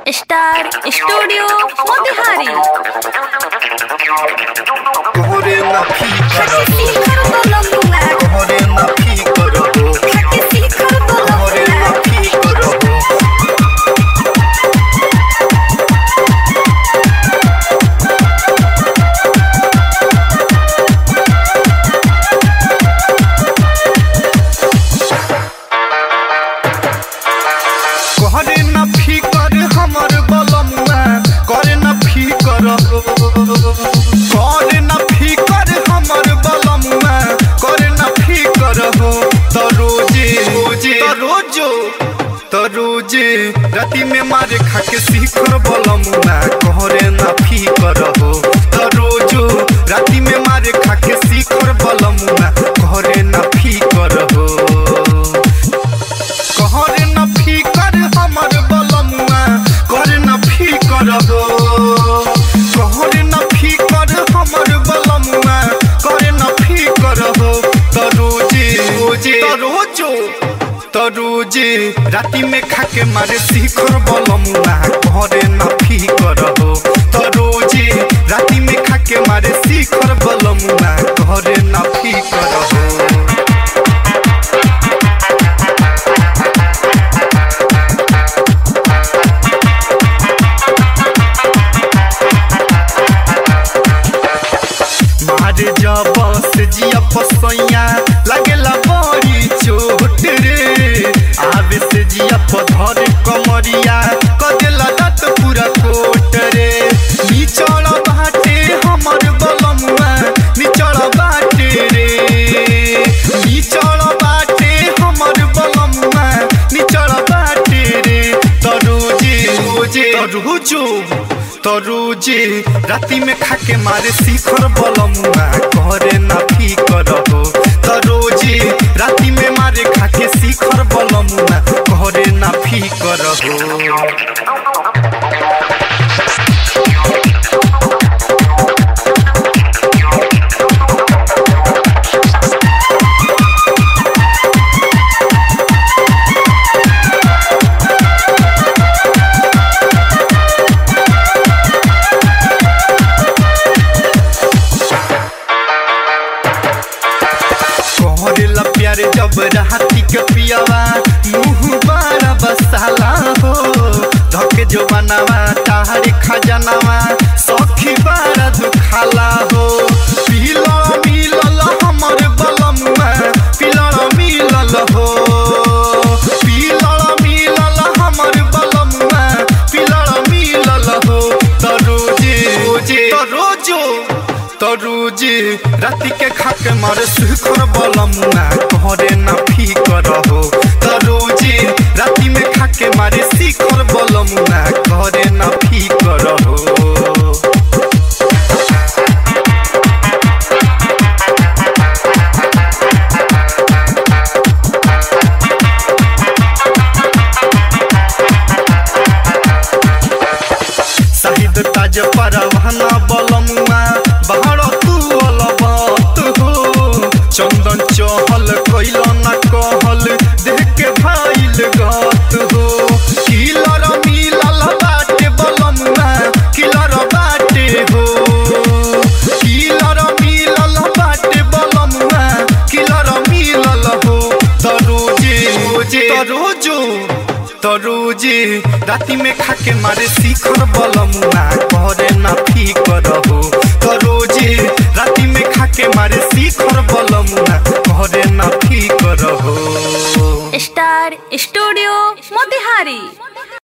star studio Motihari तोहरे ना फी करब शिखर बोलमुआ तोहरे ना फी करब खट्टी शिखर तोहरे ना बोलमुआ फी करब कहरे ना फी कर हमर बलमुआ करे ना फी कर करे ना फी कर हमर बलमुआ करे ना फी कर हो त रोजे रोजे त रोजो त रोजे राति में मारे खाके शिखर बलमुआ कहरे ना फी कर हो त रोजो राति में मारे खाके शिखर बलमुआ कहरे ना फी कर हो कहरे न फिकर हमर बलमुआ करे न फिकर हो कहरे न फिकर हमर बलमुआ करे न फिकर हो त रोजे रोजे त रोजो त रोजे राति में खाके मारे शिखर बलमुआ करे न फिकर हो त रोजे राति में खाके मारे शिखर बलमुआ करे न फिकर हो मारे जब से जिया पसैया लगेला बड़ी चोट रे आवे से जिया पधर कमरिया कदेला दत पूरा कोट रे निचड़ बाटे हमर बलमुआ निचड़ बाटे रे निचड़ बाटे हमर बलमुआ निचड़ बाटे रे तरोजे रोजे तरोजो तरोजे राति में खाके मारे शिखर बलमुआ करे ना फी कर हो तरोजे राति में मारे खाके शिखर बलमुआ करे ना फी कर हो कहरेला प्यारे जब राती के पियावा मुँह बड़ा बसाला हो धके जो बनावा ताहरी खजनावा सखी बड़ा दुखाला हो पीला मिलल हमर बलमुआ पीला मिलल हो पीला मिलल हमर बलमुआ पीला मिलल हो तरोजे रोजे तरोजो तरुजी राति के खाके मारे शिखर बलमुआ कहरे ना फी कर हो तरुजी राति में खाके मारे शिखर बलमुआ कहरे ना फी कर हो शाहिद ताज परवाना बलमुआ बाहर तू अलबत हो चंदन चहल कैल न कहल देख के भाईल गत हो किलर मिलल बाटे बलमुआ किलर बाटे हो किलर मिलल बाटे बलमुआ किलर मिलल हो तरोजे रोजे तरोजो तरोजे राति में खाके मारे शिखर बलमुआ करे ना फी कर हो तरोजे राति में खाके मारे शिखर बलमुआ करे ना फी कर हो स्टार स्टूडियो मोतिहारी